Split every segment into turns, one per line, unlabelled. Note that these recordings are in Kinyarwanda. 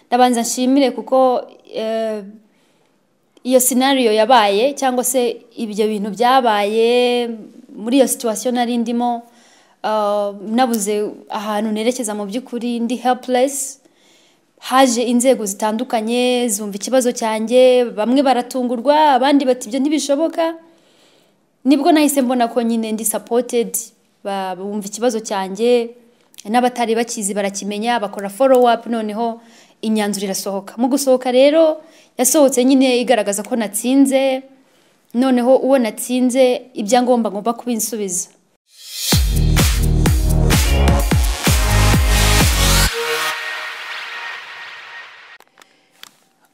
ndabanza nshimire kuko eh, iyo scenario yabaye cyangwa se ibyo bintu byabaye muri iyo situation nari ndimo ah, nabuze ahantu nerekeza mu by'ukuri ndi helpless haje inzego zitandukanye zumva ikibazo cyanjye bamwe baratungurwa abandi bati ibyo ntibishoboka nibwo nahise mbona ko nyine ndi supported ba- bumva ikibazo cyanjye n'abatari bakizi barakimenya bakora follow up noneho imyanzuro irasohoka mu gusohoka rero yasohotse nyine igaragaza ko natsinze noneho uwo natsinze ibyangombwa ngomba kubinsubiza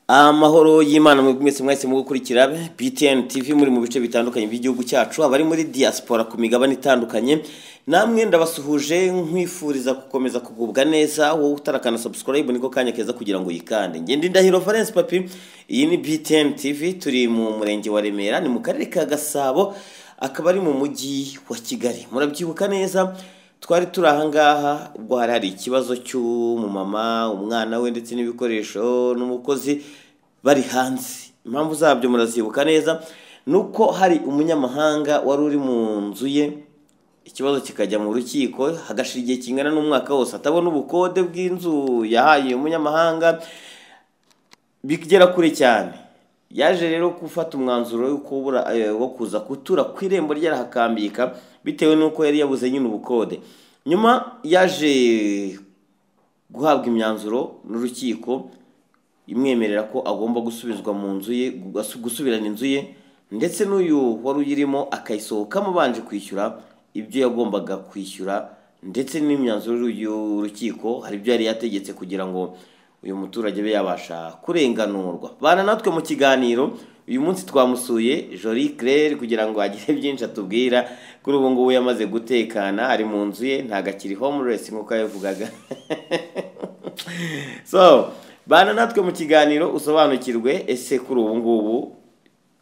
amahoro y'imana mu mwese mwese mu gukurikira btn tv muri mu bice bitandukanye by'igihugu cyacu abari muri diaspora ku migabane itandukanye namwe ndabasuhuje nkwifuriza gukomeza kugubwa neza wowe utarakana subscribe niko kanya keza kugira ngo yikande ngende ndahiro valence papi iyi ni btn tv turi mu murenge wa remera ni mu karere ka gasabo akaba ari mu mujyi wa kigali murabyibuka neza twari turi ahangaha ubwo hari hari ikibazo cy'umumama umwana we ndetse n'ibikoresho n'umukozi bari hanze impamvu zabyo murazibuka neza ni uko hari umunyamahanga wari uri mu nzu ye ikibazo kikajya mu rukiko hagashira igihe kingana n'umwaka wose atabona ubukode bw'inzu yahaye uyu munyamahanga bigera kure cyane yaje rero gufata umwanzuro wo kubura- eh, wo kuza gutura ku irembo rye arahakambika bitewe n'uko yari yabuze nyine ubukode nyuma yaje guhabwa imyanzuro n'urukiko imwemerera ko agomba gusubizwa mu nzu ye gusu- gusubirana inzu ye ndetse n'uyu wari uyirimo akayisohokamo abanje kwishyura ibyo yagombaga kwishyura ndetse n'imyanzuro y'urukiko hari ibyo yari yategetse kugira ngo uyu muturage abe yabasha kurenganurwa bana natwe mu kiganiro uyu munsi twamusuye Jolie Claire kugira ngo agire byinshi atubwira kuri ubu ngubu yamaze gutekana ari mu nzu ye ntabwo akiri homeless nk'uko yabivugaga so bana natwe mu kiganiro usobanukirwe ese kuri ubu ngubu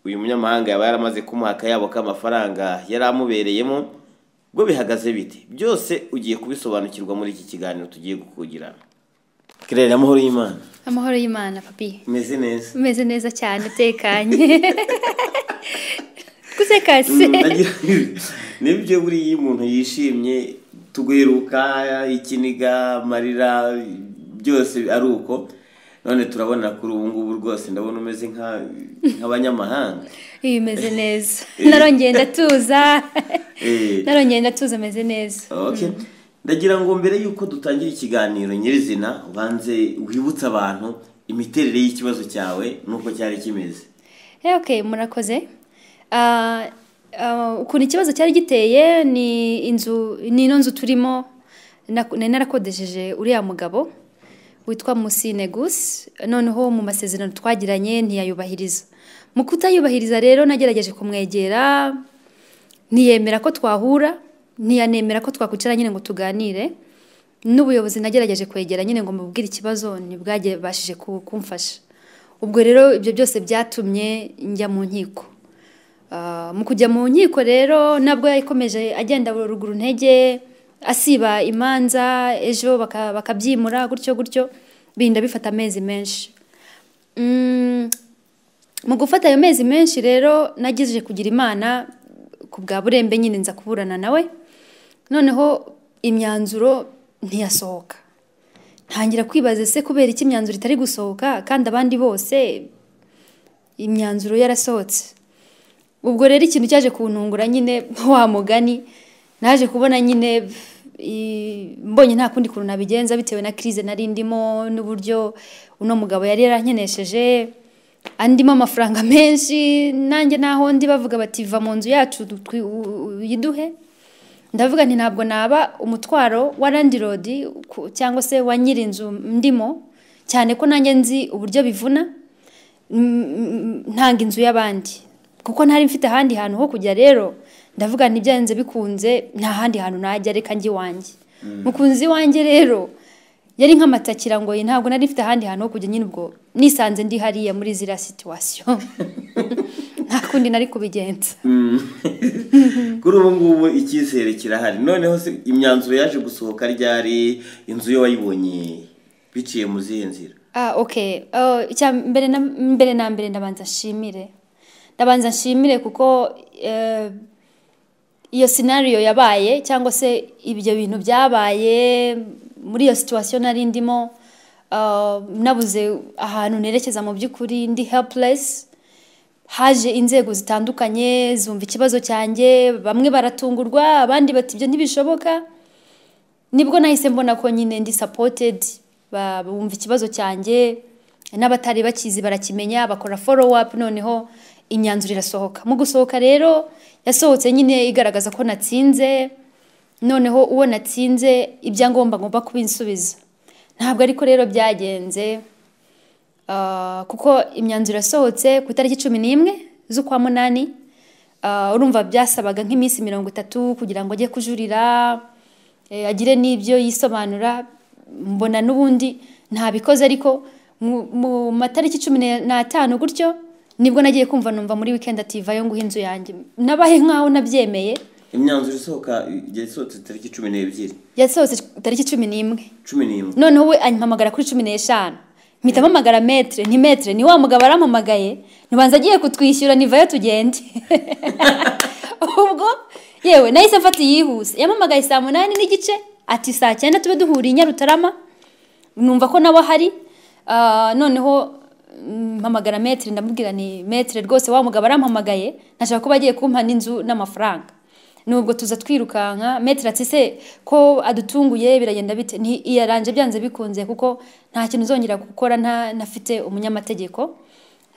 uyu munyamahanga yaba yaramaze kumuha akayabo k'amafaranga yari amubereyemo bwo bihagaze bite byose ugiye kubisobanukirwa muri iki kiganiro tugiye gukugirana kirere amahoro y'imana
amahoro y'imana papi
umeze neza
umeze neza cyane utekanye twusekase
Mm, nagira- nibyo buriya iyo umuntu yishimye tuguheruka ikiniga amarira byose ari uko none turabona kuri ubu ngubu rwose ndabona umeze nka- nk'abanyamahanga
iyo umeze neza narongeye ndatuza
Eh,
narongeye ndatuza ameze neza
okay. ndagira ngo mbere y'uko dutangira ikiganiro nyirizina ubanze wibutse abantu imiterere y'ikibazo cyawe n'uko cyari kimeze
Eh, okay murakoze Ah, ah, ukuntu ikibazo cyari giteye ni inzu ni ino nzu turimo nak- nari narakodesheje uriya mugabo witwa musine gusi noneho mu masezerano twagiranye ntiyayubahiriza mu kutayubahiriza rero nagerageje kumwegera ntiyemera ko twahura ntiyanemera ko twakwicara nyine ngo tuganire n'ubuyobozi nagerageje kwegera nyine ngo mubwire ikibazo ntibwage bashije ku- kumfasha ubwo rero ibyo byose byatumye njya mu nkiko Ah, mu kujya mu nkiko rero nabwo yakomeje agenda ruguru ntege asiba imanza ejo baka- bakabyimura gutyo gutyo birinda bifata amezi menshi Mm, mu gufata ayo mezi menshi rero nagejeje kugira imana ku bwa burembe nyine nza kuburana nawe noneho imyanzuro ntiyasohoka ntangira kwibaza se kubera iki imyanzuro itari gusohoka kandi abandi bose imyanzuro yarasohotse ubwo rero ikintu cyaje kuntungura nyine wa mugani naje kubona nyine i- mbonye nta kundi kuntu nabigenza bitewe na crise nari ndimo n'uburyo uno mugabo yari yarankenesheje andimo amafaranga menshi nanjye naho ndi bavuga bati va mu nzu yacu du- twi- u- u- uyiduhe ndavuga nti ntabwo naba umutwaro wa landirodi cyangwa se wa nyiri inzu ndimo cyane ko nanjye nzi uburyo bivuna mm, ntanga inzu y'abandi kuko ntari mfite ahandi hantu ho kujya rero ndavuga nti byanze bikunze nta handi hantu najya reka njye iwanjye mukunzi wanjye rero yari nk'amatakira ngo ye ntabwo nari mfite ahandi hantu ho kujya nyine ubwo nisanze ndi hariya muri ziriya situwasiyo nta kundi nari kubigenza
kuri ubu ngubu icyizere kirahari noneho se imyanzuro yaje gusohoka ryari inzu yo wayibonye biciye mu zihe nzira
Ah, okay. Oh, icya mbere na mbere na mbere ndabanza nshimire. Ndabanza nshimire kuko eh, iyo scenario yabaye cyangwa se ibyo bintu byabaye muri iyo situation nari ndimo ah, nabuze ahantu nerekeza mu by'ukuri ndi helpless haje inzego zitandukanye zumva ikibazo cyanjye bamwe baratungurwa abandi bati ibyo ntibishoboka nibwo nahise mbona ko nyine ndi supported ba- bumva ikibazo cyanjye n'abatari bakizi barakimenya bakora follow up noneho imyanzuro irasohoka mu gusohoka rero yasohotse nyine igaragaza ko natsinze noneho uwo natsinze ibyangombwa ngomba kubinsubiza ntabwo ariko rero byagenze Ah, kuko imyanzuro yasohotse ku itariki cumi n'imwe z'ukwa munani Ah, urumva byasabaga nk'iminsi mirongo itatu kugira ngo ajye kujurira eh, agire n'ibyo yisobanura mbona n'ubundi ntabikoze ariko mu- mu matariki cumi ne- n'atanu gutyo nibwo nagiye kumva numva muri weekend ativayo nguha inzu yanjye nabahe nk'aho nabyemeye
imyanzuro isohoka yasohotse tariki cumi n'ebyiri
yasohotse tariki cumi n'imwe
cumi n'imwe
noneho we anyihamagara kuri cumi n'eshanu mpita mpamagara metere ni metere ni wa mugabo arampamagaye ntibanza agiye kutwishyura nivayo tugende ubwo yewe nahise mfata iyihuse yampamagaye saa munani n'igice ati saa cyenda tube duhuriye i nyarutarama numva ko nawe ahari Ah, noneho mm, mpamagara metere ndamubwira ni metere rwose wa mugabo arampamagaye ntashaka kuba agiye kumpa n'inzu n'amafaranga nubwo tuza twirukanka metere ati se ko adutunguye biragenda bite ni iyaranje byanze bikunze kuko nta kintu uzongera gukora nta nafite umunyamategeko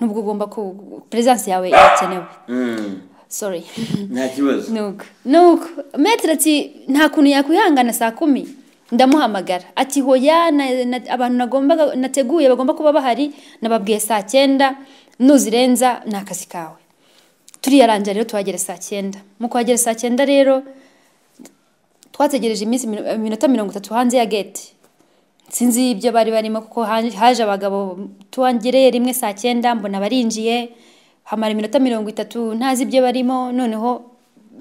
nubwo ugomba ku perezidansi yawe irakenewe
Mm,
sorry
nta kibazo
nuko nuko metere ati nta kuntu yakwihangana saa kumi ndamuhamagara ati hoya na, na, abantu nagombaga nateguye bagomba kuba bahari nababwiye saa cyenda nuzirenza ni akazi kawe turiyarangira rero tuhagera saa cyenda mu kuhagera saa cyenda rero twategereje iminsi mino- iminota mirongo itatu hanze ya gate sinzi ibyo bari barimo kuko ha- haje abagabo tuwangereye rimwe saa cyenda mbona barinjiye hamara iminota mirongo itatu ntazi ibyo barimo noneho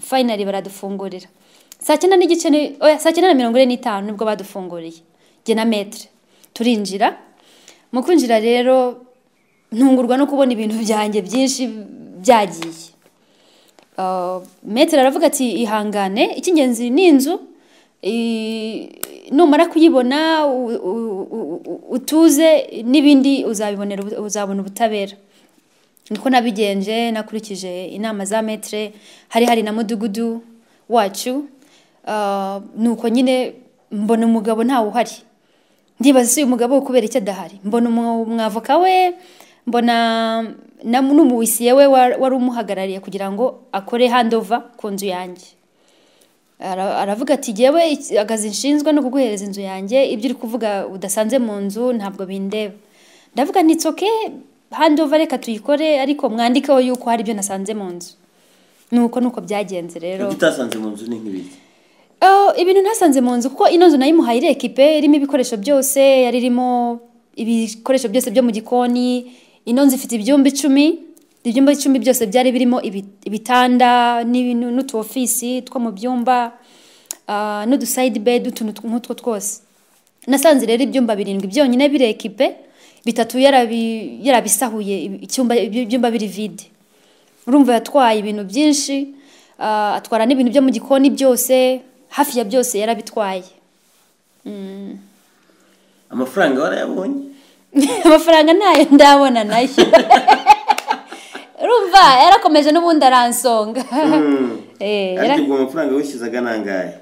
fayinali baradufungurira saa cyenda n'igice ni- oya saa cyenda na mirongo ine n'itanu nibwo badufunguriye jye na metere turinjira mu kwinjira rero ntungurwa no kubona ibintu byanjye byinshi byagiye Uh, metero aravuga ati ihangane icy'ingenzi ni inzu i- numara kuyibona u- u- u- u- utuze n'ibindi uzabibonera ubu- uzabona ubutabera niko nabigenje nakurikije inama za metere hari hari na mudugudu wacu Uh, nuko nyine mbona umugabo ntawe uhari ndibaza se uyu mugabo kubera icyo adahari mbona umu- umwavoka we mbona na- n'umuwisiye we wa- wari umuhagarariye kugira ngo akore handova ku nzu yanjye Ara- aravuga ati jyewe iki- akazi nshinzwe no kuguhereza inzu yanjye ibyo uri kuvuga udasanze mu nzu ntabwo bindeba ndavuga ntitsoke handova reka tuyikore ariko mwandikeho yuko hari ibyo nasanze mu nzu nuko nuko byagenze rero
ibyo utasanze mu nzu ni nk'ibiki
Oh, ibintu ntasanze mu nzu kuko ino nzu nayimuhaye iri ekipe irimo ibikoresho byose yari irimo ibikoresho byose byo mu gikoni ino nzu ifite ibyumba icumi ibyumba icumi byose byari birimo ibi- ibitanda n'ibintu- n'utu ofisi two mu byumba ah, n'udusayidi bedi utuntu nk'utwo twose nasanze rero ibyumba birindwi byonyine biri ekipe bitatu yarabi- yarabisahuye ibi- icyumba ibyumba biri vide urumva yatwaye ibintu byinshi ah, atwara n'ibintu byo mu gikoni byose hafi ya byose yarabitwaye
amafaranga warayabonye
amafaranga ntayo ndabona nayo urumva yarakomeje n'ubundi aransonga Eh, yara-
ariko ubwo amafaranga wishyuzaga ni angahe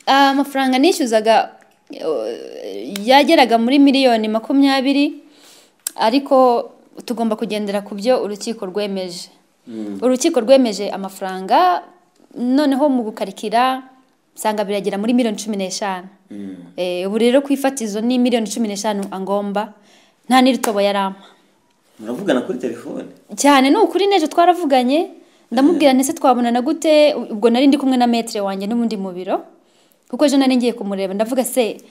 Ah, amafaranga nishyuzaga eh, yageraga muri miliyoni makumyabiri ariko tugomba kugendera ku byo urukiko rwemeje urukiko rwemeje amafaranga noneho mu gukarikira usanga biragera muri miliyoni cumi n'eshanu Eh, ubu rero ku ifatizo ni miliyoni cumi n'eshanu angomba nta n'iritobo yarampa
muravugana kuri telefone
cyane ni ukuri n'ejo twaravuganye ndamubwira ntese twabonana gute ubwo nari ndi kumwe na metere wanjye n'ubundi mu biro kuko ejo nari ngiye kumureba ndavuga se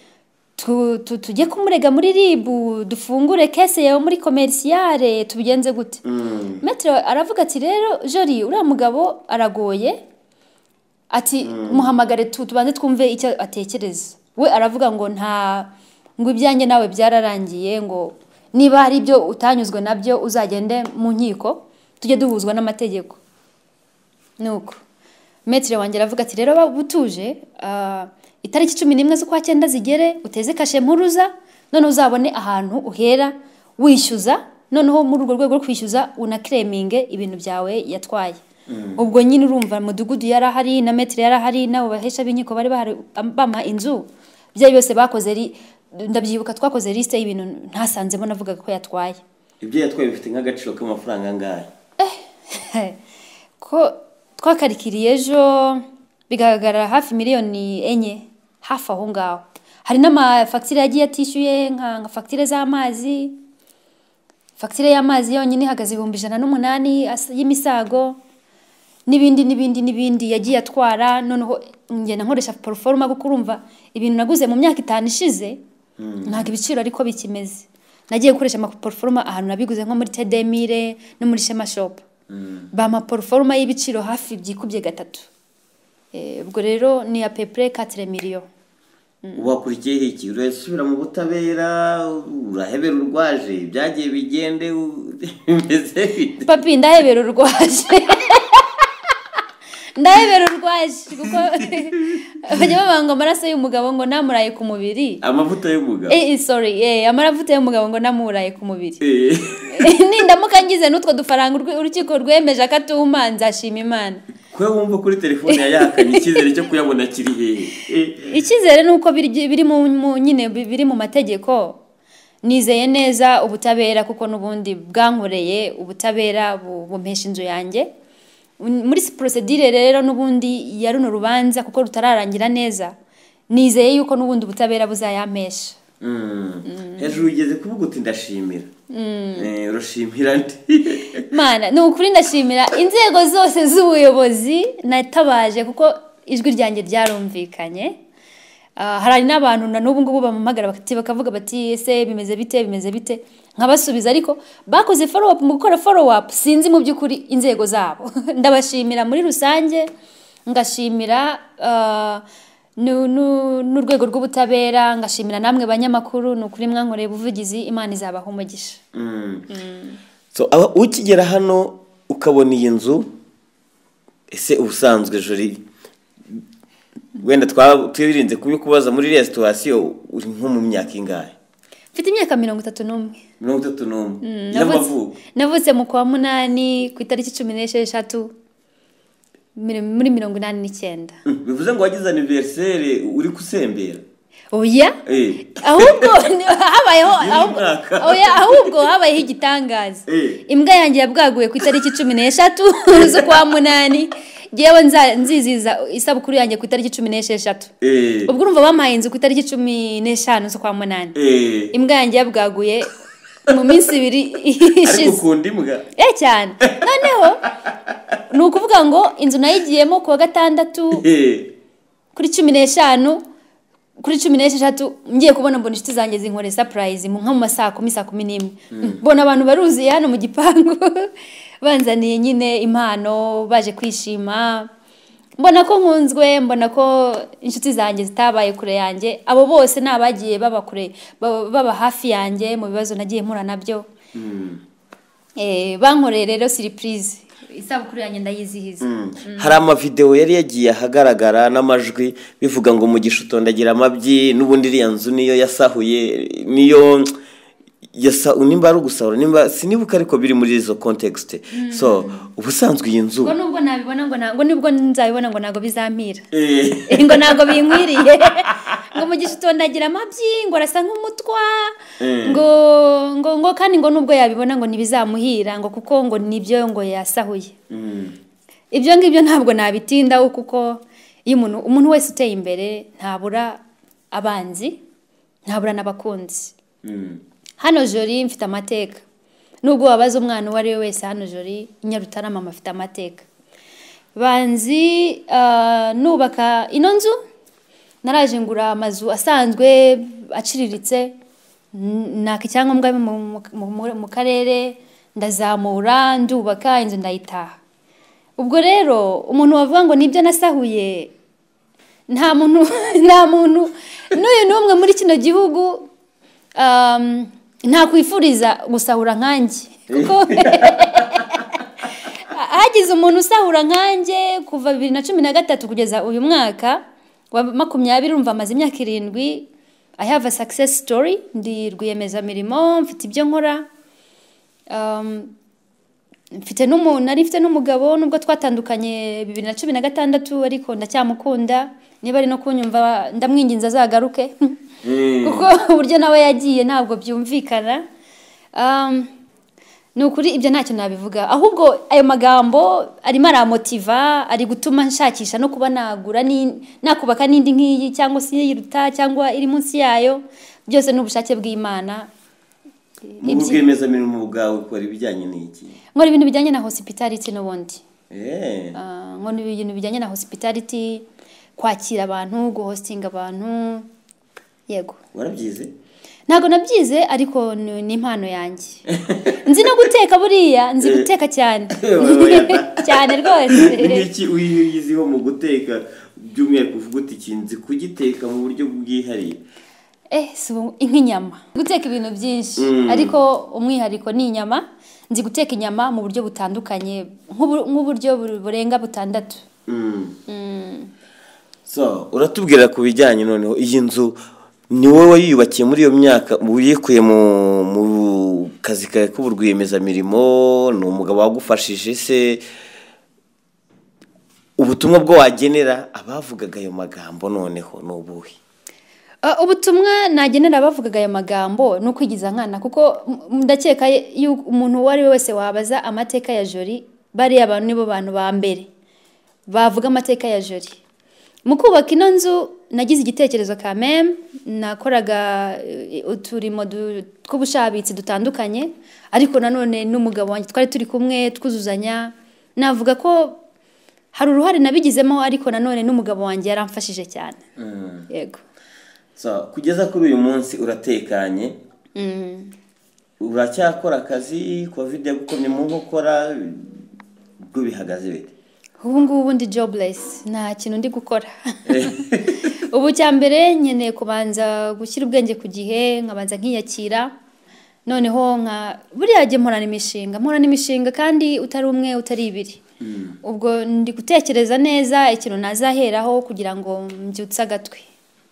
tu- tu- tujye kumurega muri ribu dufungure kese yawe muri komerisiyare tubigenze gute metere aravuga ati rero jori uriya mugabo aragoye ati muhamagare tu tubanze twumve icyo atekereza we aravuga ngo nta ngo ibyanjye nawe byararangiye ngo niba hari ibyo utanyuzwe nabyo uzagende mu nkiko tujye duhuzwa n'amategeko ni uko metire wanjye aravuga ati rero butuje itariki cumi n'imwe z'ukwa cyenda zigere uteze kashe mpuruza none uzabone ahantu uhera wishyuza noneho muri urwo rwego rwo kwishyuza unakireminge ibintu byawe yatwaye ubwo nyine urumva mudugudu yari ahari na metero yari ahari n'abo bahesha b'inkiko bari bamuha inzu byari byose bakoze ndabyibuka twakoze lisite y'ibintu ntasanzemo navuga ko yatwaye
ibyo yatwaye bifite nk'agaciro k'amafaranga angahe
ko twakarikiriye ejo bigaragara hafi miliyoni enye hafi aho ngaho hari n'amafagitire yagiye atishyuye nka fagitire z'amazi fagitire y'amazi yonyine ihagaze ibihumbi ijana n'umunani y'imisago n'ibindi n'ibindi n'ibindi yagiye atwara noneho ngenda nkoresha poroforoma kuko urumva ibintu naguze mu myaka itanu ishize ntabwo ibiciro ariko bikimeze nagiye gukoresha amaporoforoma ahantu nabiguze nko muri tedemire no muri shema shopu bamaporoforoma y'ibiciro hafi byikubye gatatu ubwo rero ni iya pepure katire miliyo
wakurikiyeho iki urasubira mu butabera urahebera urwaje ibyagiye bigende bimeze bite
papi ndahebera urwaje ndahebera urwaje kuko bajya babanga amaraso y'umugabo ngo namuraye ku mubiri
amavuta y'umugabo
eh sorry eh amavuta y'umugabo ngo namuraye ku mubiri nindamuka ngize n'utwo dufaranga urukiko rwemeje akatuma nzashima imana
kuba wumva kuri telefone yayakanye icyizere cyo kuyabona kiri hehe
icyizere ni uko biri mu nyine biri mu mategeko nizeye neza ubutabera kuko n'ubundi bwankoreye ubutabera bumpesha inzu yanjye muri porosedire rero n'ubundi ya runo rubanza kuko rutararangira neza nizeye yuko n'ubundi ubutabera buzayampesha
hejuru ugeze kuvuga uti ndashimira urashimira ndi
mana ni ukuri ndashimira inzego zose z'ubuyobozi natabaje kuko ijwi ryanjye ryarumvikanye hari n'abantu na n'ubu ngubu bamamagara bakavuga bati ese bimeze bite bimeze bite nkabasubiza ariko bakoze foro mu gukora foro wapu sinzi mu by'ukuri inzego zabo ndabashimira muri rusange ngashimira n'urwego rw'ubutabera ngashimira namwe banyamakuru ni ukuri mwankoreye ubuvugizi imana izabaha umugisha
ukigera hano ukabona iyi nzu ese ubusanzwe juri wenda twirinze kubikubaza muri resitorasiyo uri nko mu myaka ingahe
mfite imyaka mirongo itatu n'umwe
mirongo itatu n'umwe y'amavuko
navutse mu kwa munani ku itariki cumi n'esheshatu muri mirongo inani n'icyenda
bivuze ngo wagize aniveriseri uri gusembera
oya ahubwo habayeho ahubwo habayeho igitangaza imbwa yanjye yabwaguye ku itariki cumi n'eshatu z'ukwa munani ngewe nziziza isabukuru yanjye ku itariki cumi n'esheshatu ubwo urumva bamuhaye inzu ku itariki cumi n'eshanu z'ukwa munani imbwa yanjye yabwaguye mu minsi ibiri ishize
ariko ukunda imbwa
eh cyane noneho ni ukuvuga ngo inzu nayigiyemo ku wa gatandatu kuri cumi n'eshanu kuri cumi n'esheshatu ngiye kubona mbona inshuti zanjye zinkore sapurayizi nko mu masaa kumi saa kumi n'imwe mbona abantu baruzuye hano mu gipangu banzaniye nyine impano baje kwishima mbona ko nkunzwe mbona ko inshuti zanjye zitabaye kure yanjye abo bose ni abagiye baba kure baba hafi yanjye mu bibazo nagiye mpura nabyo bankoreye rero siripurize isabukuru yanjye ndayizihiza
hari amavidewo yari yagiye ahagaragara n'amajwi bivuga ngo mugisha utondagira amabyi n'ubundi iriya nzu niyo yasahuye niyo nimba ari ugusahura nimba sinibuka ariko biri muri izo kontekisite so ubusanzwe iyi nzu
ngo nubwo nabibona ngo ntabwo nibwo nzabibona ngo ntabwo bizampira ngo ntabwo binkwiriye ngo mugisha utondagira amabyi ngo arasa nk'umutwa ngo ngo ngo kandi ngo nubwo yabibona ngo ntibizamuhira ngo kuko ngo nibyo ngo yasahuye ibyo ngibyo ntabwo nabitindaho kuko iyo umuntu umuntu wese uteye imbere ntabura abanzi ntabura n'abakunzi hano jori mfite amateka nubwo wabaza umwana uwo ari we wese hano jori nyarutarama afite amateka banzi nubaka ino nzu naraje ngura amazu asanzwe aciriritse naka icyangombwa mu karere ndazamura ndubaka inzu ndayitaha ubwo rero umuntu wavuga ngo nibyo nasahuye nta muntu nta muntu n'uyu n'umwe muri kino gihugu um, ntakwifuriza gusahura nkanjye kuko hagize umuntu usahura nkanjye kuva bibiri na cumi na gatatu kugeza uyu mwaka wa makumyabiri urumva amaze imyaka irindwi I have a success story ndi rwiyemezamirimo mfite ibyo nkora um, mfite n'umuntu nari mfite n'umugabo nubwo twatandukanye bibiri na cumi na gatandatu ariko ndacyamukunda niba ari no kunyumva ndamwinginze azagaruke kuko uburyo nawe yagiye ntabwo byumvikana Um, ni ukuri ibyo ntacyo nabivuga ahubwo ayo magambo arimo aramotiva ari gutuma nshakisha no kuba nagura ni- nakubaka n'indi nk'iyi cyangwa se iyiruta cyangwa iri munsi yayo byose ni ubushake bw'imana
mu bwiyemezamirimo bwawe ukora ibijyanye n'iki
nkora ibintu bijyanye na hospitality n'ubundi
Eh,
Ah, nkora ibintu bijyanye na hospitality kwakira abantu guhostinga abantu yego
warabyize
ntabwo nabyize ariko ni ni impano yanjye nzi no guteka buriya nzi guteka cyane
Oya da.
cyane rwose
n'iki uyiziho mu guteka by'umwihariko uvuga uti kinzi kugiteka mu buryo bwihariye
eh si ubu- nk'inyama guteka ibintu byinshi
Mm.
ariko umwihariko ni inyama nzi guteka inyama mu buryo butandukanye nk'ubu- nk'uburyo bu- burenga butandatu
Mm. so uratubwira ku bijyanye noneho iyi nzu ni wowe wayiyubakiye muri iyo myaka uyikuye mu mu kazi kawe k'uburwiyemezamirimo ni umugabo wagufashije se ubutumwa bwo wagenera abavugaga ayo magambo noneho ni ubuhe
Ah, ubutumwa nagenera abavugaga aya magambo ni ukwigiza nkana kuko m- ndakeka yuko umuntu uwo ari we wese wabaza amateka ya jori bariya abantu nibo bantu ba mbere bavuga amateka ya jori mu kubaka ino nzu nagize igitekerezo ka meme nakoraga eh, uturimo du- tw'ubushabitsi dutandukanye ariko nanone n'umugabo wanjye twari turi kumwe twuzuzanya navuga ko hari uruhare nabigizemo ariko nanone n'umugabo wanjye yaramfashije cyane yego
so kugeza kuri uyu munsi uratekanye uracyakora akazi covid yagukomyemo nkokora ubwo bihagaze bite
ubu ngubu ndi jobless nta kintu ndi gukora ubu cya mbere nkeneye kubanza gushyira ubwenge ku gihe nkabanza nkiyakira noneho nka buriya jya mporana imishinga mporana imishinga kandi utari umwe utari ibiri ubwo ndi gutekereza neza ikintu nazaheraho kugira ngo mbyutse agatwi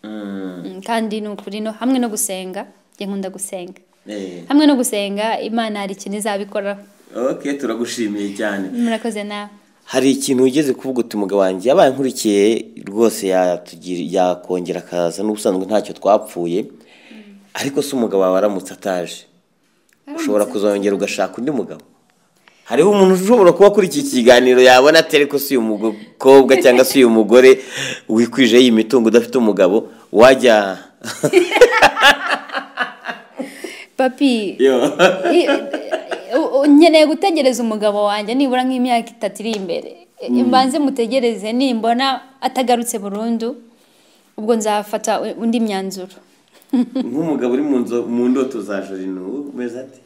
Mm,
Mm, kandi ni ukuri no hamwe no gusenga njye nkunda gusenga
eh.
hamwe no gusenga imana hari ikintu izabikoraho
ok turagushimiye cyane
murakoze nawe
hari ikintu wigeze kuvuga uti umugabo wanjye yabaye nkurikiye rwose yatugira- yakongera akaza n'ubusanzwe ntacyo twapfuye ariko se umugabo wawe aramutse ataje ushobora kuzongera ugashaka undi mugabo hariho umuntu ushobora kuba kuri iki kiganiro yabona atari ko si uyu mukobwa cyangwa se uyu mugore wikwije iyi mitungo udafite umugabo wajya
papi
Yo.
I- u- u- nkeneye gutegereza umugabo wanjye nibura nk'imyaka itatu iri imbere mbanze mutegereze nimbona atagarutse burundu ubwo nzafata u- undi myanzuro
nk'umugabo uri mu nzo- mu ndoto za jorino umeze ati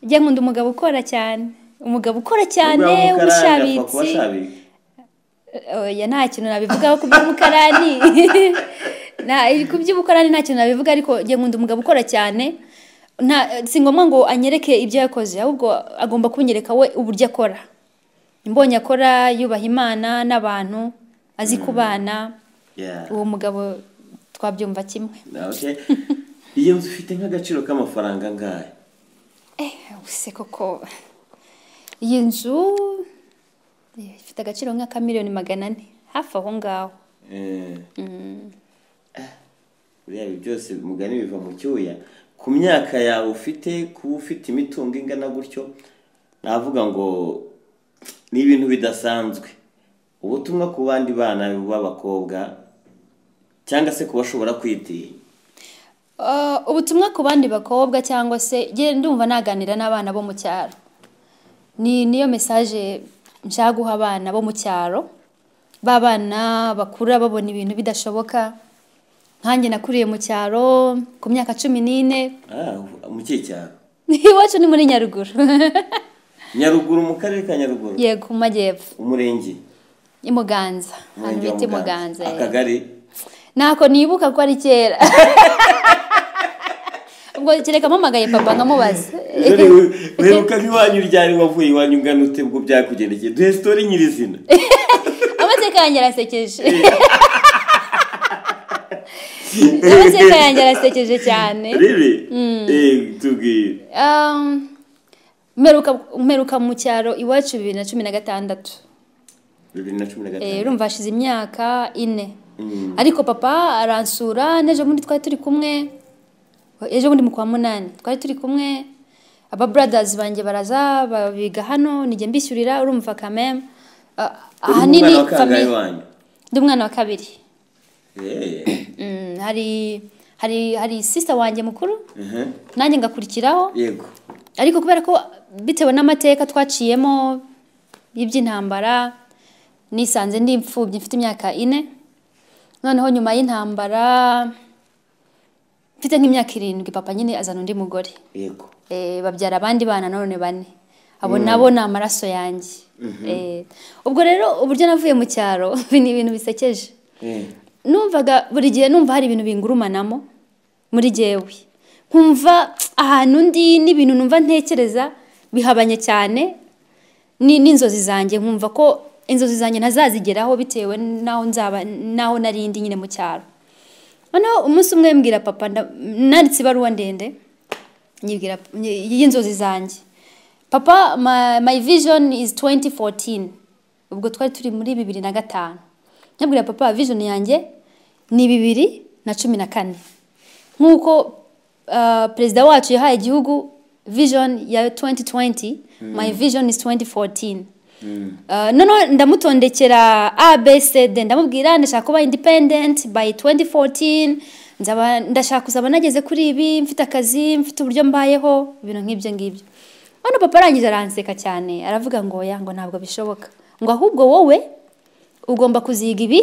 njya nkunda umugabo ukora cyane umugabo ukora cyane
Ubwawe umukarani apfa kuba
w'ubushabitsi
ashabitsi.
oya nta kintu nabivugaho ku by'umukarani Nta- ku by'umukarani nta kintu nabivuga ariko njye nkunda umugabo ukora cyane nta si ngombwa ngo anyereke ibyo yakoze ahubwo agomba kunyereka we uburyo akora mbonye akora yubaha imana n'abantu azi kubana
Yeah.
uwo mugabo twabyumva kimwe
Okay. iyi nzu ifite nk'agaciro k'amafaranga angahe
Eh, ubuse koko iyi nzu eh, ifite agaciro nk'aka miliyoni magana ane hafi aho ngaho
Eh. Ah, buriya ibi byose mugani biva mu cyuya ku myaka yawe ufite kuba ufite imitungo ingana gutyo navuga ngo ni ibintu bidasanzwe ubutumwa ku bandi bana b'abakobwa cyangwa se ku bashobora kwitinya
Uh, ubutumwa ku bandi bakobwa cyangwa se njye ndumva naganira n'abana bo mu cyaro ni niyo mesaje nshaka guha abana bo mu cyaro ba bana bakura babona ibintu bidashoboka nkanjye nakuriye mu cyaro ku myaka cumi n'ine
Ah, mu kihe cyaro
iwacu ni muri nyaruguru
nyaruguru mu karere ka nyaruguru
yego mu majyepfo
umurenge
imuganza ahantu
Umurenge wa
bita
Muganza.
imuganza
akagari
ntako nibuka ko ari kera ngo kereka mpamagaye papa nkamubaza
dore uheruka nk'iwanyu ryari wavuye iwanyu ungana ute ubwo byakugendekeye duhe sitori nyirizina
amateka yanjye arasekeje amateka yanjye arasekeje cyane
rero tubwire
Um, mperuka mperuka mu cyaro iwacu bibiri na cumi na gatandatu
bibiri na cumi na
Eh,
gatanu
urumva hashize imyaka ine ariko papa aransura n'ejo bundi twari turi kumwe ejo bundi mu kwa munani twari turi kumwe aba brothers banjye baraza babiga hano nijye mbishyurira urumva kameme Ah, ahanini
umwana wa kangahe
famille-
wanyu
ndi umwana wa kabiri
Eh,
Mm, hari hari hari sister wanjye mukuru
mhm.
nanjye ngakurikiraho
yego
ariko kubera ko bitewe n'amateka twaciyemo y'iby'intambara nisanze ndi imfubyi mfite imyaka ine noneho nyuma y'intambara mfite nk'imyaka irindwi papa nyine azana undi mugore
yego
Eh, babyara abandi bana none bane abo nabo ni amaraso yanjye Eh, ubwo rero uburyo navuye mu cyaro ni ibintu bisekeje
Eh,
numvaga buri gihe numva hari ibintu bingurumanamo muri jyewe nkumva ahantu ndi n'ibintu numva ntekereza bihabanye cyane ni- n'inzozi zanjye nkumva ko inzozi zanjye ntazazigeraho bitewe n'aho nzaba n'aho nari ndi nyine mu cyaro noneho umunsi umwe mbwira papa nda- nanditse ibaruwa ndende nyibwira ny- y'inzozi zanjye papa my, my vision is 2014 ubwo twari turi muri bibiri na gatanu nyabwira papa vision yanjye ni bibiri na cumi na kane nk'uko uh, perezida wacu yahaye igihugu vision ya 2020 my vision is 2014 Uh, noneho ndamutondekera abcd ndamubwira ndashaka kuba independent by 2014 nzaba ndashaka kuzaba nageze kuri ibi mfite akazi mfite uburyo mbayeho ibintu nk'ibyo ngibyo hano papa arangije aranseka cyane aravuga ngo oya ngo ntabwo bishoboka ngo ahubwo wowe ugomba kuziga ibi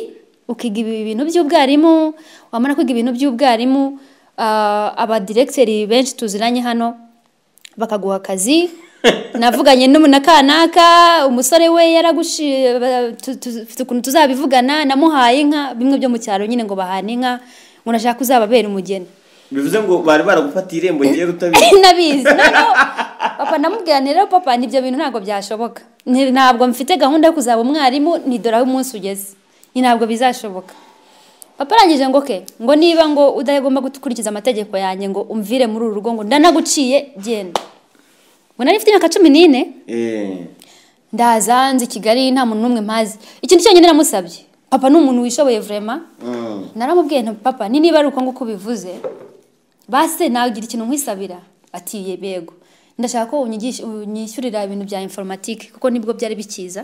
ukiga ibi bintu by'ubwarimu wamara kwiga ibintu by'ubwarimu ah, abadiregiteri benshi tuziranye hano bakaguha akazi navuganye n'umu- na kanaka umusore we yaragushi ba- tu- tu- tu- ukuntu tuzabivugana namuhaye inka bimwe byo mu cyaro nyine ngo bahane inka ngo nashaka uzababera umugeni
bivuze ngo bari baragufatiye irembo ngera utabizi
nabizi noneho papa ndamubwira nti rero papa nibyo bintu ntabwo byashoboka Nti- ntabwo mfite gahunda yo kuzaba umwarimu nidora aho umunsi ugeze Ni ntabwo bizashoboka papa arangije ngo ke ngo niba ngo udagomba gukurikiza amategeko yanjye ngo umvire muri uru rugo ngo ndanaguciye genda ngo nari mfite imyaka cumi n'ine
Eh,
ndaza nzi kigali nta muntu n'umwe mpazi ikintu cyonyine namusabye papa ni umuntu wishoboye vrema
mm.
naramubwiye nti papa ni niba ari uko nguko ubivuze base nagira ikintu nkwisabira ati yego ndashaka ko unyigisha- unyishyurira ibintu bya informatike kuko nibwo byari bikiza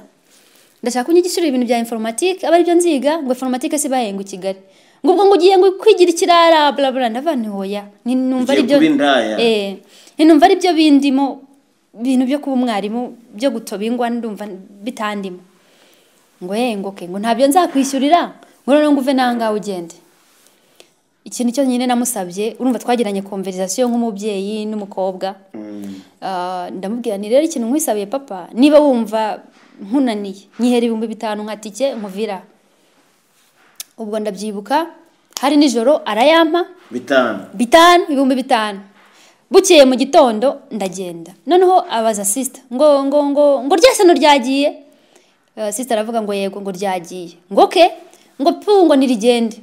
ndashaka ko unyigishurira ibintu bya informatike aba aribyo nziga ngo informatike si bahenga i kigali ngo ubwo ngo ugiye ngo kwigira ikirara burabura ndavuga nti hoya ni- numva ari byo
Ugiye kuba indaya.
Eh, ni numva ari byo bindimo ibintu byo kuba umwarimu byo gutoba ingwa ndumva bitandimo ngo ye ngo ke ngo ntabyo nzakwishyurira ngo noneho ngo uve nangawe ugende ikintu cyo nyine namusabye urumva twagiranye konverizasiyo nk'umubyeyi n'umukobwa Ah, ndamubwira ni rero ikintu nkwisabiye papa niba wumva nkunaniye nyihera ibihumbi bitanu nka tike nkuvira ubwo ndabyibuka hari nijoro arayampa
bitanu
bitanu ibihumbi bitanu bukeye mu gitondo ndagenda noneho abaza sisita ngo ngo ngo ngo ryasano ryagiye Eh, sisita aravuga ngo yego ngo ryagiye ngo ke ngo pu ngo nirigende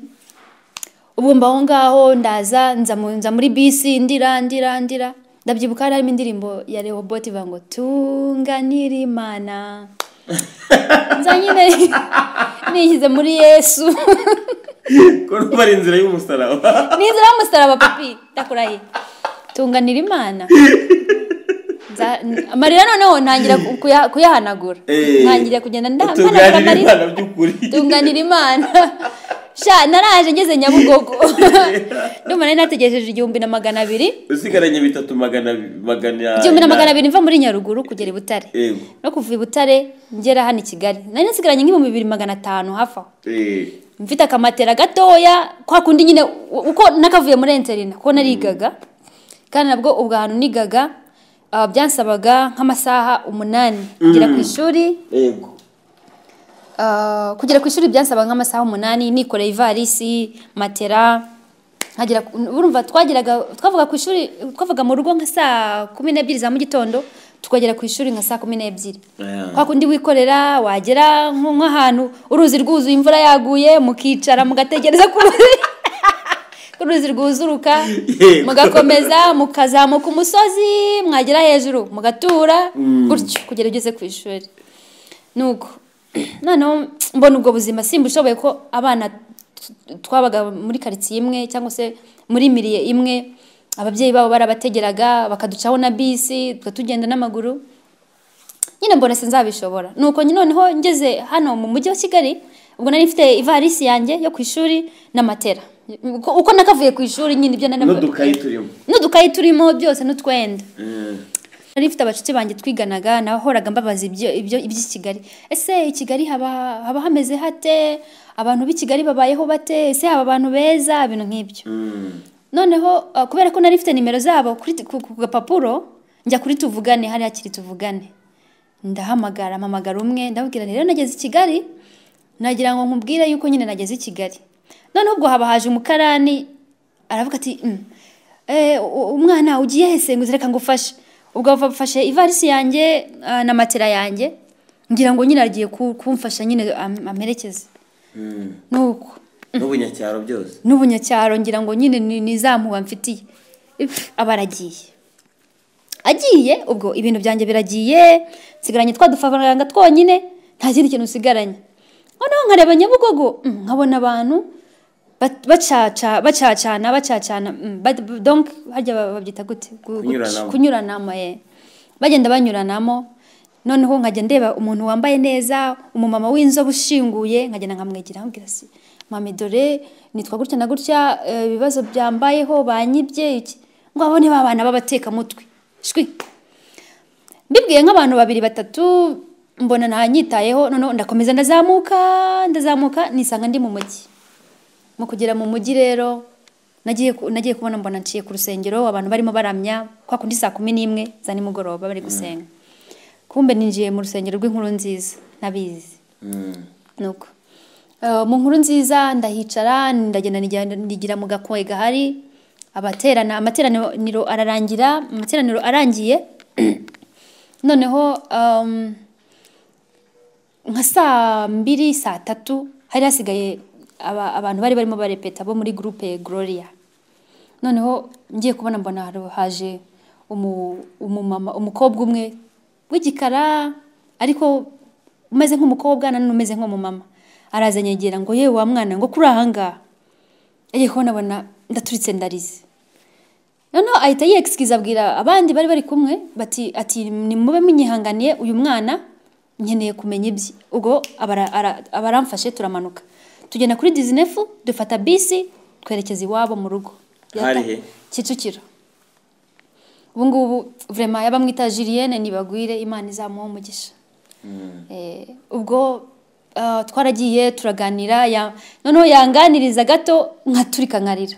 ubu mba aho ngaho ndaza nza mu- nza muri bisi ndira ndira ndira ndabyibuka hari harimo indirimbo ya rehoboti ivuga ngo tunganira imana nza nyine nishyize muri yesu
ko numva ari inzira y'umusaraba
ni inzira y'umusaraba papi ndakurahiye tunganira imana Nza- amarira noneho ntangira ku- kuya- kuyahanagura
Eh,
ntangira kugenda nda-
utunganira
mpanagura amarira
Imana by'ukuri
tunganira imana sha naraje ngeze nyabugogo ndumva nari nategereje igihumbi na magana abiri
usigaranye bitatu magana magana
igihumbi na magana abiri mva muri nyaruguru kugera i butare
Yego.
no kuva i butare ngera hano i kigali nari nasigaranye nk'ibihumbi bibiri magana atanu hafi aho
Eh,
mfite akamatera gatoya kwa kundi nyine uko nakavuye muri enterina kuko narigaga kandi nabwo ubwo hantu nigaga ah, byansabaga nk'amasaha umunani kugera ku ishuri
yego
ah, kugera ku ishuri byansabaga nk'amasaha umunani nikoreye ivarisi matera nkagera ku- urumva twageraga twavuga ku ishuri twavuga mu rugo nka saa kumi n'ebyiri za mu gitondo tukagera ku ishuri nka saa kumi n'ebyiri
Yeah.
kwa kundi wikorera wagera nko nk'ahantu uruzi rwuzuye imvura yaguye mukicara mugategereza ku ruzi ku ruzi rwuzuruka
Yego.
mugakomeza mukazamuka umusozi mwagera hejuru mugatura gutyo kugera ugeze ku ishuri nuko noneho mbona ubwo buzima simbushoboye ko abana t- twabaga muri karitsiye imwe cyangwa se muri miriye imwe ababyeyi babo barabategeraga bakaducaho na bisi tuba tugenda n'amaguru nyine mbona sinzabishobora nuko nyine noneho ngeze hano mu mujyi wa kigali ubwo nari mfite ivarisi yanjye yo ku ishuri na matera uko, uko nakavuye ku ishuri nyine ibyo nari
n'udukayi turimo
n'udukayi turimo byose n'utwenda
Eh,
nari mfite abacuti banjye twiganaga nahoraga mbabaza ibyo- ibyo iby'i kigali ese i kigali haba haba hameze hate abantu b'i kigali babayeho bate ese haba abantu beza ibintu nk'ibyo
mm.
noneho uh, kubera ko nari mfite nimero zabo kuri t- ku ku gapapuro njya kuri tuvugane hari hakiri tuvugane ndahamagara mpamagara umwe ndabwira nti rero nageze i kigali nagira ngo nkubwire yuko nyine nageze i kigali noneho ubwo haba haje umukarani aravuga ati "Mm, eh, u- umwana ugiye hese ngo uze reka ngufashe ubwo bafashe ivarisi yanjye uh, na matera yanjye ngira ngo nyine agiye ku- kumfasha nyine am- amperekeze
Mm.
nuko
n'ubunyacyaro byose
n'ubunyacyaro ngira ngo nyine ni ni za mpuha mfitiye If, aba aragiye agiye ubwo ibintu byanjye biragiye nsigaranye twa dufaranga twonyine nta kindi kintu nsigaranye noneho nkareba nyabugogo mm, nkabona abantu bat- bacaca bacacana bacacana mm, ba- ba- donc harya ba- babyita gute Gu-
Kunyuranamo.
kunyuranamo eh. bagenda banyuranamo noneho nkajya ndeba umuntu wambaye neza umumama w'inzobe ushinguye nkagenda nkamwegera nkabwira si mame dore nitwa gutya na gutya eh, ibibazo byambayeho banyibye iki ngo abone ba bana b'abatekamutwe shwi mbibwiye nk'abantu babiri batatu mbona ntanyitayeho noneho ndakomeza ndazamuka ndazamuka nisanga ndi mu mujyi mu kugera mu mujyi rero nagiye ku- nagiye kubona mbona nciye ku rusengero abantu barimo baramya kwa kundi saa kumi n'imwe za nimugoroba bari gusenga kumbe ninjiye mu rusengero rw'inkuru nziza nabizi
Mm.
nuko Eh, mu nkuru nziza ndahicara ndagenda nijya- nigira mu gakoye gahari abaterana amateraniro ararangira amateraniro arangiye noneho um, nka saa mbiri saa tatu hari hasigaye aba, abantu bari barimo barepeta bo muri groupe gloria noneho ngiye kubona mbona hari- haje umu- umumama umukobwa umwe w'igikara ariko umeze nk'umukobwa nanone umeze nk'umumama araza anyegera ngo yewe wa mwana ngo kuri ahangaha agiye kubona abona ndaturitse ndarize noneho ahita yexkiza abwira abandi bari bari kumwe bati ati nimube munyihanganiye uyu mwana nkeneye kumenya ibye ubwo abara- ara- abaramfashe turamanuka tugenda kuri dizinefu dufata bisi twerekeza iwabo mu rugo
Hari he?
kicukiro ubu ngubu vrema yabamwita jiliyene nibagwire imana izamuha umugisha Eh, ubwo ah, twaragiye turaganira ya- noneho yanganiriza gato nkaturika nkarira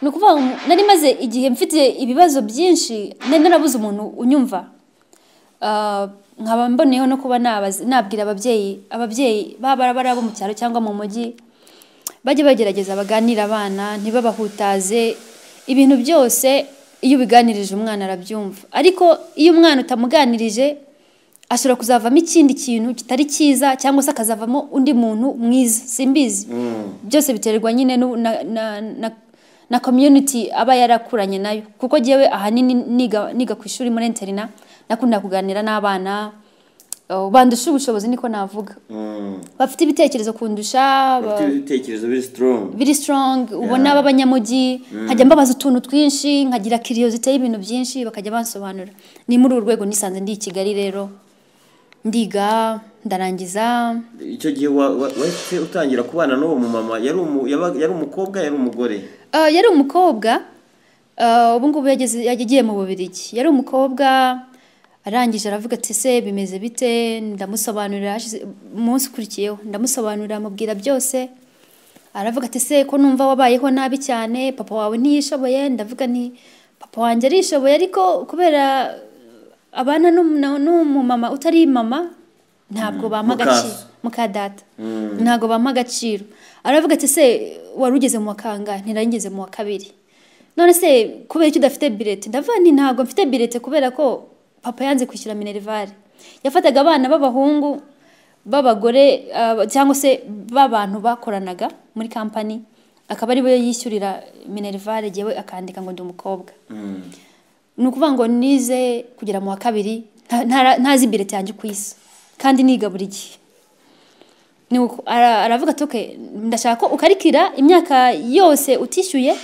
ni ukuvuga ngo nari maze igihe mfite ibibazo byinshi nari narabuze umuntu unyumva Ah, nkaba mboneyeho no kuba nabaza- nabwira ababyeyi ababyeyi baba bari abo mu cyaro cyangwa mu mujyi bajye bagerageza baganire abana ntibabahutaze ibintu byose iyo ubiganirije umwana arabyumva ariko iyo umwana utamuganirije ashobora kuzavamo ikindi kintu kitari cyiza cyangwa se akazavamo undi muntu mwiza simbizi byose biterwa nyine n'u- na, na, na, na community aba yarakuranye nayo kuko jyewe ahanini niga, niga ku ishuri muri interina nakunda kuganira n'abana uh, bandusha ubushobozi niko navuga
Mm.
bafite ibitekerezo kundusha ba-
Bafite ibitekerezo biri strong
biri strong ubona
Yeah.
b'abanyamujyi nkajya mbabaza utuntu twinshi nkagira kiriyozite y'ibintu byinshi bakajya bansobanura ni muri uru rwego nisanze ndi i kigali rero ndiga ndarangiza
icyo gihe wa- wa- wahise utangira kubana n'uwo mumama yari umu- yaba- yari umukobwa yari umugore
Ah, yari umukobwa ah, ubu ngubu yageze yagiye mu bubirigi yari umukobwa arangije aravuga ati se bimeze bite ndamusobanurira hashize- umunsi ukurikiyeho ndamusobanurira amubwira byose aravuga ati se ko numva wabayeho nabi cyane papa wawe ntiyishoboye ndavuga nti papa wanjye arishoboye ariko kubera abana n'umu- n'umumama utari mama ntabwo bampa
mukaso.
agaciro muka data ntabwo bampa agaciro aravuga ati se wari ugeze mu wa kangahe ntirangeze mu wa kabiri none se kubera iki udafite birete ndavuga nti ntabwo mfite birete kubera ko papa yanze kwishyura minerivare yafataga abana b'abahungu b'abagore ah, cyangwa se b'abantu bakoranaga muri kampani akaba aribo yishyurira minerivare yewe akandika ngo ndi umukobwa ni ukuvuga ngo nize kugera mu wa kabiri nta- ntara- ntazi birete yanjye ku isi kandi niga buri gihe ni uko ara- aravuga ati "Okay, ndashaka ko ukarikira imyaka yose utishyuye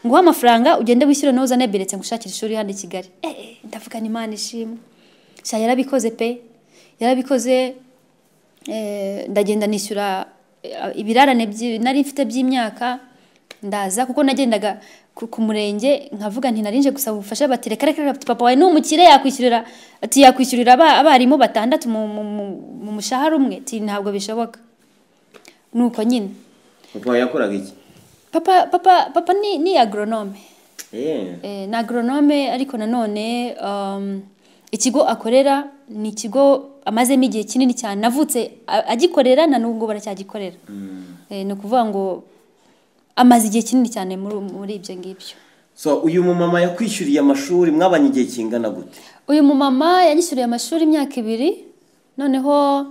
nguhe amafaranga ugende wishyure nawe uzane biretse ngo ushakire ishuri hano i kigali Eh, eh, ndavuga ni imana ishimwe sha yarabikoze pe yarabikoze eh, ndagenda nishyura eh, ibirarane byi- nari mfite by'imyaka ndaza kuko nagendaga ku ku murenge nkavuga nti narinje gusaba ubufasha bati reka reka reka, papa wawe ni umukire yakwishyurira ati yakwishyurira aba- abarimu batandatu mu- mu mu- mu mushahara umwe ati ntabwo bishoboka ni uko nyine
papa yakoraga iki
papa papa papa ni ni agronome
Eh,
Eh, ni agronome ariko nanone um, ikigo akorera ni ikigo amazemo igihe kinini cyane navutse a- agikorera na n'ubwo baracyagikorera Eh, ni ukuvuga ngo amaze igihe kinini cyane muri muri ibyo ngibyo
so uyu mumama yakwishyuriye amashuri mwabanye igihe kingana gute
uyu mumama yanyishyuriye amashuri imyaka ibiri noneho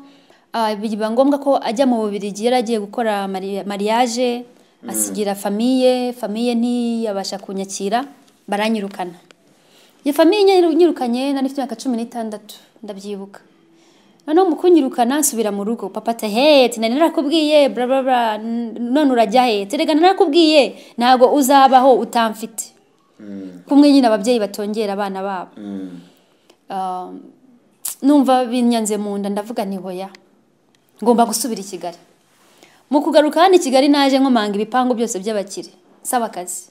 ah, biba ngombwa ko ajya mu Bubiligi yari agiye gukora mari- mariage asigira famiye famiye ntiyabasha kunyakira baranyirukana iyo famiye nyiru- nyirukanye nari mfite imyaka cumi n'itandatu ndabyibuka noneho mu kunyirukana nsubira mu rugo papa ati he ati nari narakubwiye bla bla bla n- none urajya he ati rega narakubwiye ntabwo uzabaho utamfite kumwe nyine ababyeyi batongera abana babo Ah, numva binyanze mu nda ndavuga nti hoya ngomba gusubira i kigali mu kugaruka hano i kigali naje nkomanga ibipangu byose by'abakire saba akazi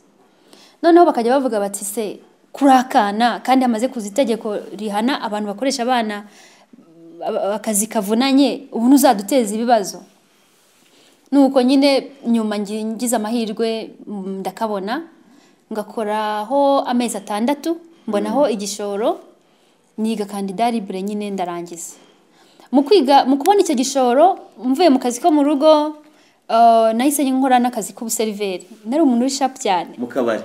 noneho bakajya bavuga bati se kurakana kandi hamaze kuza itegeko rihana abantu bakoresha abana aba- akazi kavunanye ubu ntuzaduteza ibibazo nuko nyine nyuma ngi- ngize amahirwe mm, ndakabona ngakoraho amezi atandatu mbonaho igishoro niga kandidaribure nyine ndarangiza mu kwiga mu kubona icyo gishoro mvuye mu kazi ko mu rugo ah, nahise nkora n'akazi k'ubuseriveri nari umuntu w'ishapu cyane
mu kabari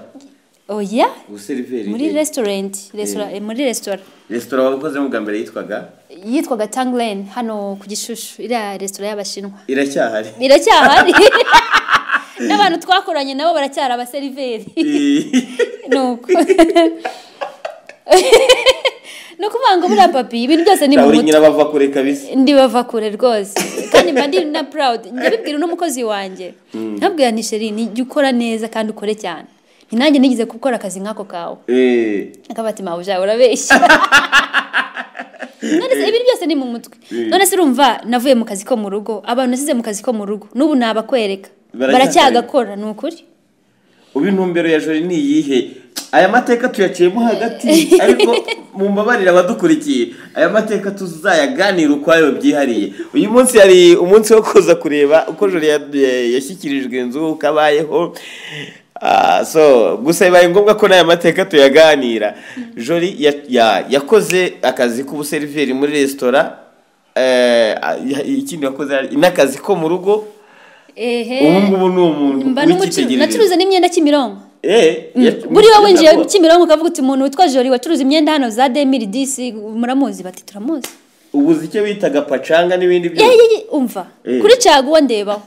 oya
ubuseriveri
muri resitorenti resitora- eh, muri resitora
resitora wabikozemo bwa mbere yitwaga
yitwaga tanglen hano ku gishushu iriya resitora y'abashinwa
iracyahari
iracyahari n'abantu twakoranye nabo baracyari abaseriveri ni uko ni ukuvuga ngo buriya papi ibintu byose ni mu
uri
mutwe
nyirabava kure kabisa
ndibava kure rwose kandi mba ndi na proud njya bibwira n'umukozi wanjye nkabwira nti sheri nijya ukora neza kandi ukore cyane Nti nanjye nigeze gukora akazi nk'ako kawe
Eh,
akaba ati mawe ujya urabeshya none se ibintu byose ni mu mutwe none se urumva navuye mu kazi ko mu rugo abantu nasize mu kazi ko mu rugo n'ubu nabakwereka baracyagakora ni ukuri
ubu intumbero ya jori ni iyihe aya mateka tuyaciyemo hagati ariko mumbabarire abadukurikiye aya mateka tuzayaganira ukwayo byihariye uyu munsi yari umunsi wo kuza kureba uko jori ya- ya- yashyikirijwe inzu uko abayeho Ah, so gusa bibaye ngombwa ko n'aya mateka tuyaganira jori ya- ya- yakoze akazi k'ubuseriveri muri resitora eh, ya- ikindi yakoze n'akazi ko mu rugo
ehe
ubu ngubu ni umuntu
mba n'umucuruzi
w'icyitegererezo
nacuruza n'imyenda kimironko
Eh, ya-
buriya winjiye
nabwo-
kimironko ukavuga uti umuntu witwa jori wacuruza imyenda hano za demiri disi muramuzi bati turamuzi
ubuze icyo bitaga pacanga n'ibindi
ye
byose
ye ye umva
Eh.
kuri caguwa ndebaho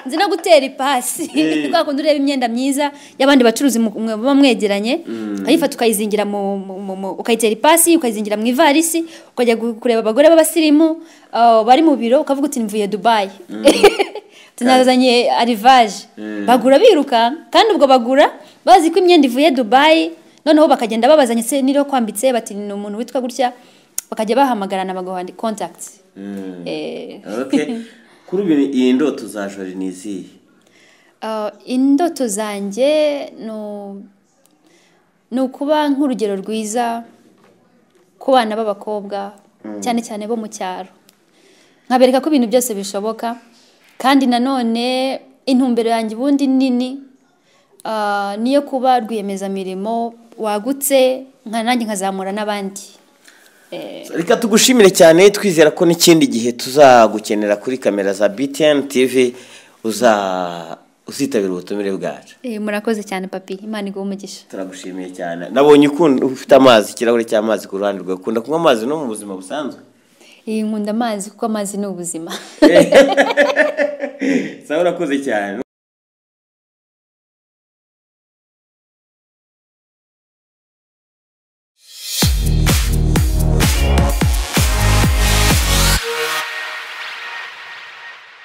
nzi no gutera ipasi
Eh.
kwa kundi ureba imyenda myiza y'abandi bacuruzi mu- mwe- muba mwegeranye ukayifata ukayizingira mu, mu, mu, mu ukayitera ipasi ukayizingira mu ivarisi ukajya gu- kureba abagore b'abasirimu ah, bari mu biro ukavuga uti mvuye dubayi tunazanye arivaje bagura biruka kandi ubwo bagura bazi ko imyenda ivuye dubayi noneho bakagenda babazanye se niriho kwambitse bati ni umuntu witwa gutya bakajya bahamagarana bagaha contacts
Mm,
Eh,
okay. kuri ubu iyi ndoto za jori ni izihe
ah, indoto zanjye ni- ni ukuba nk'urugero rwiza ku bana b'abakobwa cyane cyane bo mu cyaro nkabereka ko ibintu byose bishoboka kandi nanone intumbero yanjye ubundi nini ah, niyo kuba rwiyemezamirimo wagutse nka nanjye nkazamura n'abandi
reka tugushimire cyane twizera ko n'ikindi gihe tuzagukenera kuri kamera za btn tv uza uzitabira ubutumire bwacu
Eh, murakoze cyane papi imana iguhe umugisha
turagushimiye cyane nabonye ukunda ufite amazi ikirahure cy'amazi ku ruhande rwawe ukunda kunywa amazi no mu buzima busanzwe
iyi nkunda amazi kuko amazi ni ubuzima
sawa urakoze cyane